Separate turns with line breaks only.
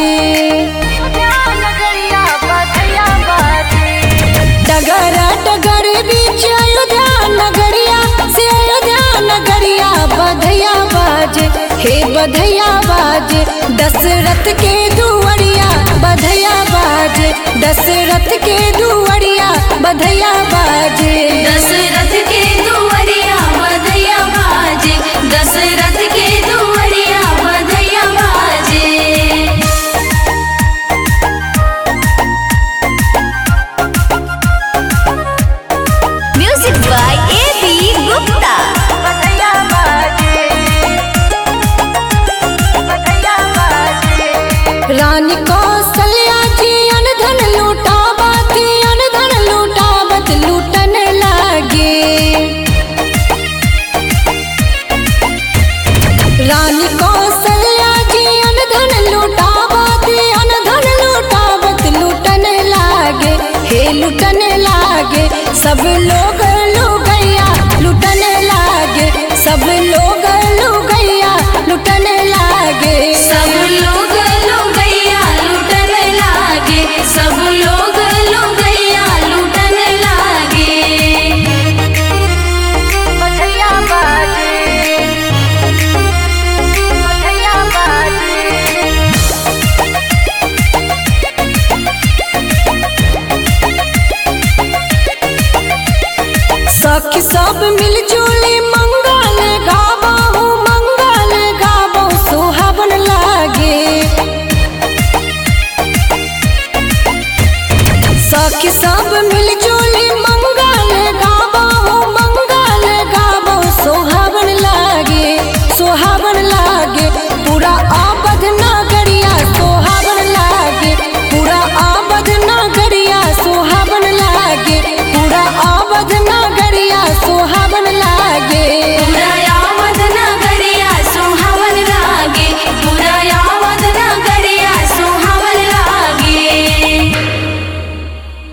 बाजे डगर डगर बीच अयोध्या नगरिया से अयोध्या नगरिया बधैया बाजे हे बधैया बाजे दशरथ के दुवरिया बधैया बाजे दशरथ के दुवरिया बधैया बाजे
दशरथ के दुवरिया बधैया बाजे दशरथ के दुवरिया बधैया बाजे music by A B Gupta
रानी कौशल्या जी अनधन लूटावत अनधन लूटावत लूटन लागे रानी कौशल्या जी अनधन लूटावत अनधन लूटावत लूटन लागे हे लूटन लागे सब लोग लुगैया लूटन लागे सब लोग लुगैया लूटन लागे
सब लोग लुगैया लूटन लागे सब लोग लुगैया लूटन लागे
सखी सब मिलजुल